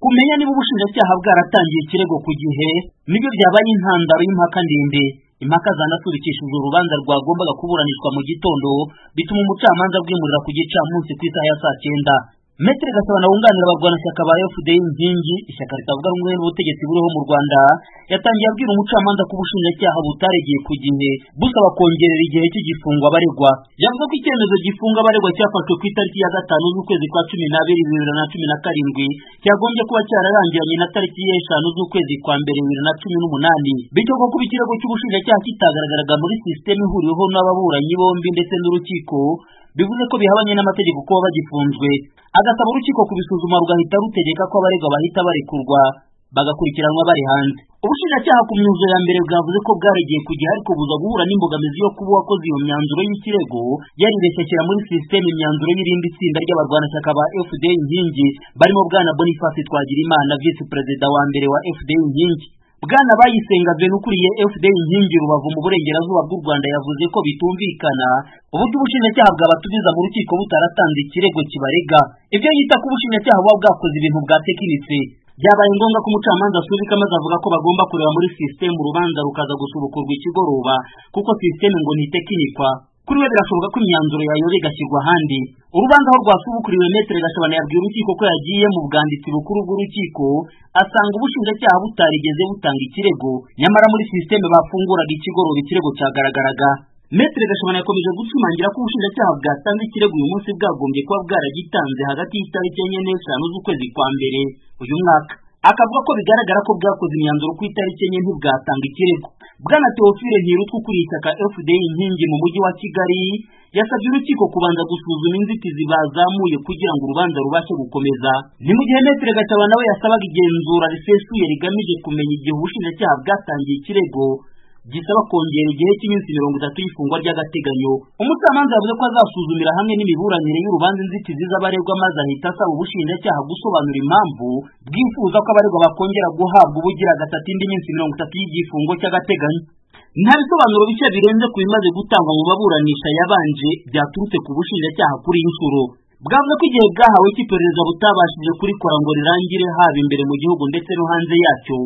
Kumenya niba ubushinjacyaha bwaratangiye ikirego ku gihe nibyo byabaye intandaro y'impaka ndende impaka zanaturikishijwe urubanza rwagombaga kuburanishwa mu gitondo bituma umucamanza bwimurira ku gicamunsi ku isaha ya saa cyenda Metre Gasabana wunganira abarwanashyaka ba FDI Nkingi ishyaka ritavuga rumwe n'ubutegetsi buriho mu Rwanda yatangiye abwira umucamanza ko ubushinjacyaha butaregeye ku gihe busaba kongerera igihe cy'igifungo abaregwa yavuze ko icyemezo gifunga abaregwa cyafashwe ku itariki ya gatanu z'ukwezi kwa cumi n'abiri bibiri na cumi na karindwi cyagombye kuba cyararangiranye na tariki y'eshanu z'ukwezi kwa mbere bibiri na cumi n'umunani bityo ko kuba ikirego cy'ubushinjacyaha kitagaragaraga muri sisiteme ihuriweho n'ababuranyi bombi ndetse n'urukiko bivuze ko bihabanye n'amategeko kuba bagifunzwe agasaba urukiko kubisuzuma rugahita rutegeka ko abaregwa bahita barekurwa bagakurikiranwa bari hanze ubushinjacyaha ku myanzuro ya mbere bwavuze ko bwaregeye ku gihe ariko buza guhura n'imbogamizi yo kuba uwakoze iyo myanzuro y'ikirego yarireshyakira muri sisiteme imyanzuro y'irindi tsinda ry'abarwanashyaka ba fda nkingi barimo bwana boniface twagirimana visi perezida wa mbere wa fda nkingi bwana bayisenga veni ukuriye fda inkingi rubavu mu burengerazuba bw'u rwanda yavuze ko bitumvikana uburyo ubushinjacyaha bwabatumiza mu rukiko butaratanze ikirego kibarega ibyo yita ko ubushinjacyaha buba bwakoze ibintu bwatekinitse byabaye ngombwa ko umucamanza asubika maze avuga ko bagomba kureba muri sisiteme urubanza rukaza gusubukurwa ikigoroba kuko sisiteme ngo ntitekinikwa kuri we birashoboka ko imyanzuro yayoba igashyirwa ahandi urubanza aho rwasubukuriwe metere gashabana yabwiye urukiko ko yagiye mu bwanditsi bukuru bw'urukiko asanga ubushinjacyaha butarigeze butanga ikirego nyamara muri sisiteme bafunguraga ikigoroba ikirego cyagaragaraga metere gashabana yakomeje gushimangira ko ubushinjacyaha bwatanze ikirego uyu munsi bwagombye kuba bwaragitanze hagati y'itariki enye n'eshanu z'ukwezi kwa mbere uyu mwaka akavuga ko bigaragara ko bwakoze imyanzuro ku itariki enye ntibwatanga ikirego bwana teofile ntirutwa ukuriye ishyaka fda inkingi mu mujyi wa kigali yasabye urukiko kubanza gusuzuma inzitizi bazamuye kugira ngo urubanza rubashe gukomeza ni mu gihe metere gasaba nawe yasabaga igenzura risesuye rigamije kumenya igihe ubushinjacyaha bwatangiye ikirego gisaba kongera igihe cy'iminsi mirongo itatu y'ifungwa ry'agateganyo umucamanza yavuze ko azasuzumira hamwe n'imiburanire y'urubanza inzitizi z'abaregwa maze ahita asaba ubushinjacyaha gusobanura impamvu bwifuza ko abaregwa bakongera guhabwa ubugira gatatu indi minsi mirongo itatu y'igifungo cy'agateganyo nta bisobanuro bishya birenze ku bimaze gutangwa mu baburanisha yabanje byaturutse ku bushinjacyaha kuri iyi nshuro bwavuze ko igihe bwahawe cy'iperereza butabashije kurikora ngo rirangire haba imbere mu gihugu ndetse no hanze yacyo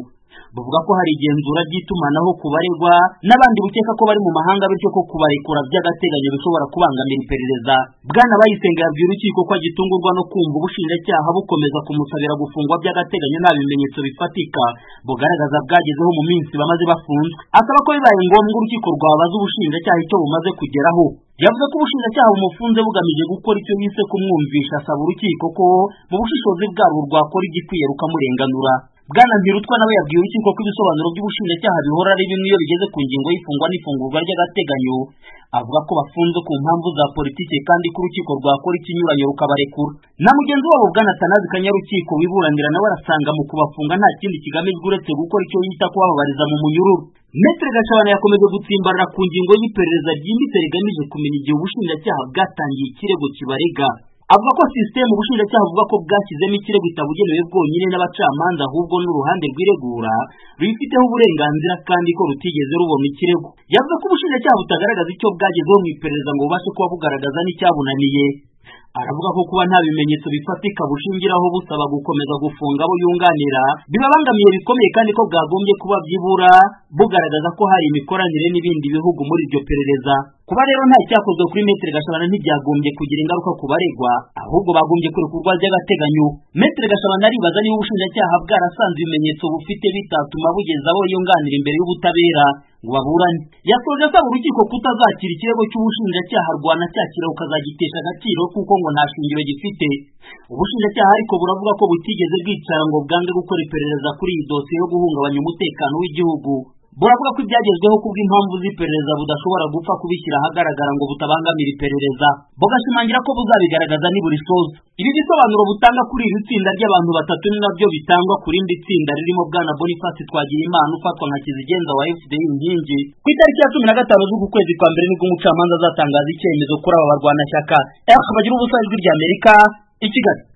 bavuga ko hari igenzura ry'itumanaho ku baregwa n'abandi bukeka ko bari mu mahanga bityo ko kubarekura by'agateganyo bishobora kubangamira iperereza bwana bayisenga yabwiye urukiko ko agitungurwa no kumva ubushinjacyaha bukomeza kumusabira gufungwa by'agateganyo nta bimenyetso bifatika bugaragaza bwagezeho mu minsi bamaze bafunzwe asaba ko bibaye ngombwa urukiko rwabaza ubushinjacyaha icyo bumaze kugeraho yavuze ko ubushinjacyaha bumufunze bugamije gukora icyo bise kumwumvisha asaba urukiko ko mu bushishozi bwabo rwakora igikwiye rukamurenganura bwana ntirutwa nawe yabwiye urukiko ko ibisobanuro by'ubushinjacyaha bihora ari bimwe iyo bigeze ku ngingo y'ifungwa n'ifungurwa ry'agateganyo avuga ko bafunze ku mpamvu za politike kandi ko urukiko rwakora ikinyuranyo rukabarekura na mugenzi wabo bwana tanazi kanyarukiko wiburanira nawe arasanga mu kubafunga nta kindi kigamijwe uretse gukora icyo yita kubababariza mu munyururu metere gashabana yakomeje gutsimbarara ku ngingo y'iperereza ryimbitse rigamije kumenya igihe ubushinjacyaha bwatangiye ikirego kibarega avuga ko sisiteme ubushinjacyaha buvuga ko bwashyizemo ikirego itabugenewe bwonyine n'abacamanza ahubwo n'uruhande rwiregura rubifiteho uburenganzira kandi ko rutigeze rubona ikirego yavuze ko ubushinjacyaha butagaragaza icyo bwagezeho mu iperereza ngo bubashe kuba bugaragaza n'icyabunaniye aravuga ko kuba nta bimenyetso bifatika bushingiraho busaba gukomeza gufunga abo yunganira bibabangamiye bikomeye kandi ko bwagombye kuba byibura bugaragaza ko hari imikoranire n'ibindi bihugu muri iryo perereza kuba rero nta cyakozwe kuri metere gashabana ntibyagombye kugira ingaruka ku baregwa ahubwo bagombye kurekurwa by'agateganyo metere gashabana aribaza niba ubushinjacyaha bwarasanze ibimenyetso bufite bitatuma bugeza abo yunganira imbere y'ubutabera ngo baburane yasoje asaba urukiko kutazakira ikirego cy'ubushinjacyaha rwanacyakira ukazagitesha agaciro kuko ngo nta shingiro gifite ubushinjacyaha ariko buravuga ko butigeze bwicara ngo bwange gukora iperereza kuri iyi dosiye yo guhungabanya umutekano w'igihugu buravuga ko ibyagezweho kubw'impamvu z'iperereza budashobora gupfa kubishyira ahagaragara ngo butabangamira iperereza bugashimangira ko buzabigaragaza niburisoza ibi bisobanuro butanga kuri iri tsinda ry'abantu batatu ni nabyo bitangwa ku rindi tsinda ririmo bwana boniface twagira imana ufatwa nka kizigenza wa fda inkingi ku itariki ya cumi na gatanu z'ukwezi kwa mbere nibwo umucamanza azatangaza icyemezo kuri aba barwanashyaka f bagira ubusanzwe ry'amerika i kigali